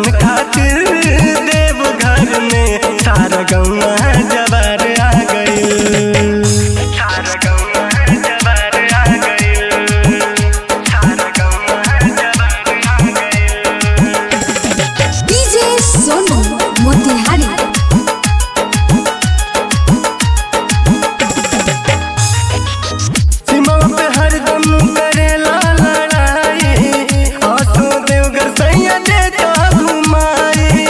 दर्शन खातिर देव घर में सारा गौवा जवार आ गइल सारा गौवा जवार आ गइल सारा गौवा जवार आ गइल डीजे सोनू मोतिहारी सीमा पे हरदम करेला लड़ाई आसो देवगर सैया देता घुमाई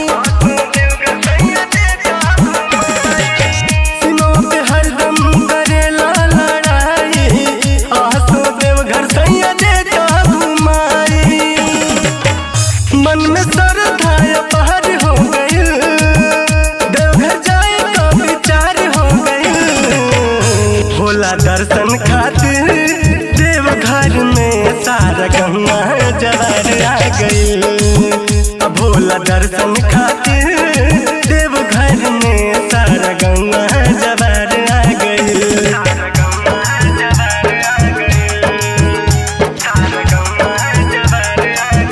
सीमा पे हरदम करेला लड़ाई आसो देवघर सैया देता घुमाई मन में श्रद्धा पहर हो गई देवघर जाए का विचार हो गई भोला दर्शन खातिर देवघर में सारा गंगा जवार आ गई अब भोला दर्शन खातिर देवघर में सारा गंगा जवार आ गई सारा गंगा जवार आ गई सारा गंगा जवार आ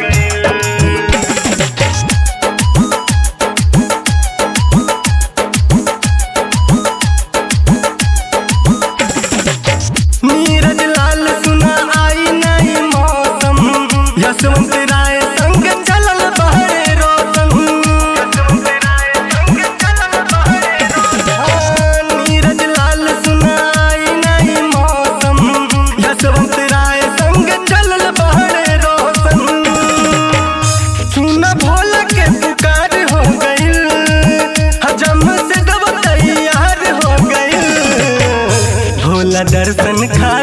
गई नीरज लाल सुना आई नहीं मौसम यशवंत राय संग चलल बहरे रोशन हाँ, नीरज लाल सुना आई नहीं मौसम यशवंत राय संग चलल बहरे रोशन सुना भोला के पुकार हो गइल हजम से दब तैयार हो गइल भोला दर्शन खा